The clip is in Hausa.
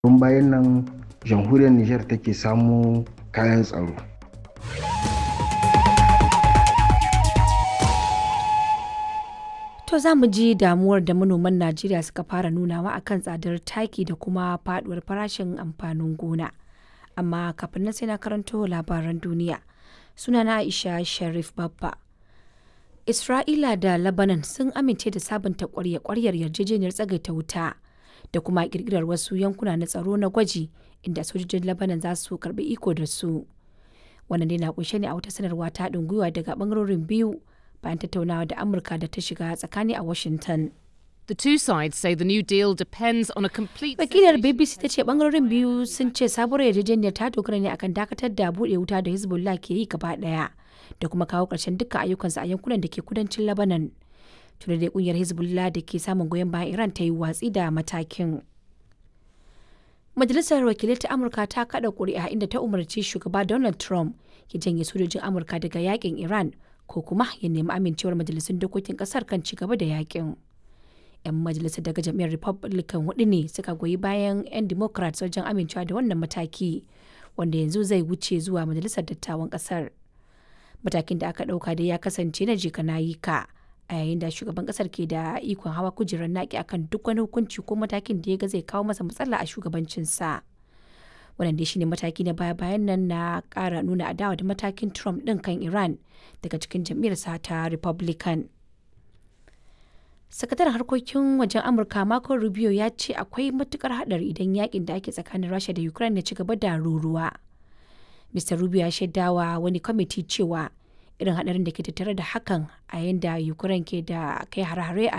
tun bayan nan jamhuriyar Nijar take samo kayan tsaro. To za mu ji damuwar da manoman Najeriya suka fara nunawa akan tsadar taki da kuma faduwar farashin amfanin gona. Amma kafin nan sai na karanto labaran duniya. Sunana Aisha Sharif Babba. Isra'ila da Lebanon sun amince da sabunta kwarya-kwaryar yarjejeniyar tsagaita wuta da kuma kirkirar wasu yankuna na tsaro na gwaji inda sojojin Lebanon za su karbi iko da su. Wannan dai na kunshe ne a wata sanarwa ta haɗin gwiwa daga bangarorin biyu bayan tattaunawa da Amurka da ta shiga tsakani a Washington. The two sides say the new deal depends on a complete Wakilar BBC ta ce bangarorin biyu sun ce sabuwar yarjejeniyar ta dogara ne akan dakatar da buɗe wuta da Hezbollah ke yi gaba ɗaya da kuma kawo ƙarshen dukkan ayyukansu a yankunan da ke kudancin Lebanon. Tuna dai kungiyar Hezbollah da ke samun goyon bayan Iran ta yi watsi da matakin. Majalisar Wakilai ta Amurka ta kada ƙuri'a inda ta umarci shugaba Donald Trump ya janye sojojin Amurka daga yakin Iran ko kuma ya nemi amincewar majalisun dokokin kasar kan ci gaba da yakin. 'Yan majalisar daga jam'iyyar Republican hudu ne suka goyi bayan 'yan Democrats wajen amincewa da wannan mataki wanda yanzu zai wuce zuwa majalisar dattawan kasar. Matakin da aka ɗauka dai ya kasance na jika na yi ka a yayin da shugaban kasar ke da ikon hawa kujerar naki akan duk wani hukunci ko matakin da ya ga zai kawo masa matsala a shugabancinsa. wannan dai shine mataki na baya bayan nan na kara nuna adawa da matakin trump din kan iran daga cikin jam'iyyarsa ta republican sakataren harkokin wajen amurka marco rubio ya ce akwai matukar hadari idan yakin da ake tsakanin rasha da ukraine ya ci gaba da ruruwa mr rubio ya shaidawa wani kwamiti cewa irin hadarin da ke tattare da hakan a yayin da ukraine ke da kai hare-hare a